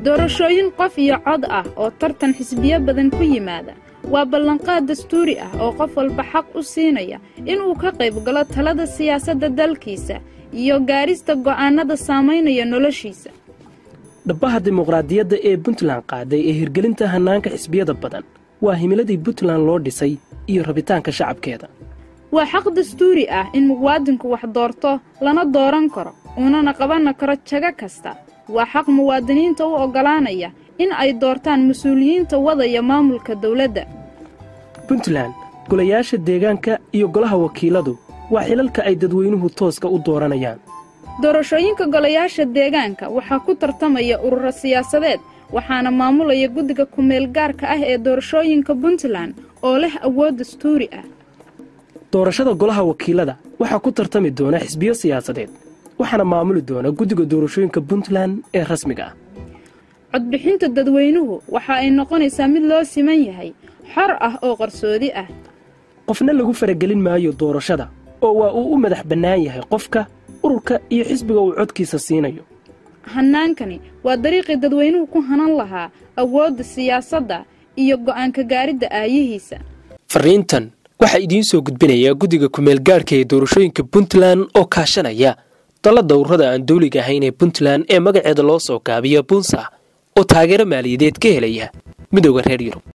doorashooyin qof iyo cod ah oo tartan xisbiyo badan ku yimaada waa ballanqaad dastuuri ah oo qof walba xaq u siinaya inuu ka qayb galo talada siyaasadda dalkiisa iyo gaarista go'aannada saamaynaya noloshiisa dhabbaha dimuqraadiyadda ee puntland qaaday ee hirgelinta hannaanka xisbiyada badan waa himiladii puntland loo dhisay iyo rabitaanka shacabkeeda waa xaq dastuuri ah in muwaadinku wax doorto lana dooran karo uunana qabanna karo jago kasta waa xaq muwaadiniinta u oggolaanaya in ay doortaan mas-uuliyiinta wadaya maamulka dawladda puntland golayaasha deegaanka iyo golaha wakiiladu waa xilalka ay dadweynuhu tooska u dooranayaan doorashooyinka golayaasha deegaanka waxaa ku tartamaya ururo siyaasadeed waxaana maamulaya guddiga ku-meel gaarka ah ee doorashooyinka puntland oo leh awood dastuuri ah doorashada golaha wakiilada waxaa ku tartami doona xisbiyo siyaasadeed waxaana maamuli doona guddiga doorashooyinka puntland ee rasmiga ah codbixinta dadweynuhu waxa ay noqonaysaa mid loo siman yahay xor ah oo qarsoodi ah qofna lagu faragelin maayo doorashada oo waa uu u madax bannaan yahay qofka ururka iyo xisbiga uu codkiisa siinayo hannaankani waa dariiqii dadweynuhu ku hanan lahaa awoodda siyaasadda iyo go'aanka gaaridda aayihiisa fariintan waxaa idiin soo gudbinaya guddiga ku-meelgaadhka ee doorashooyinka puntland oo kaashanaya dallada ururada aan dawliga ahayn ee puntland ee magaceeda loo soo gaabiya buunsa oo taageero maaliyadeed ka helaya midooda reer yurub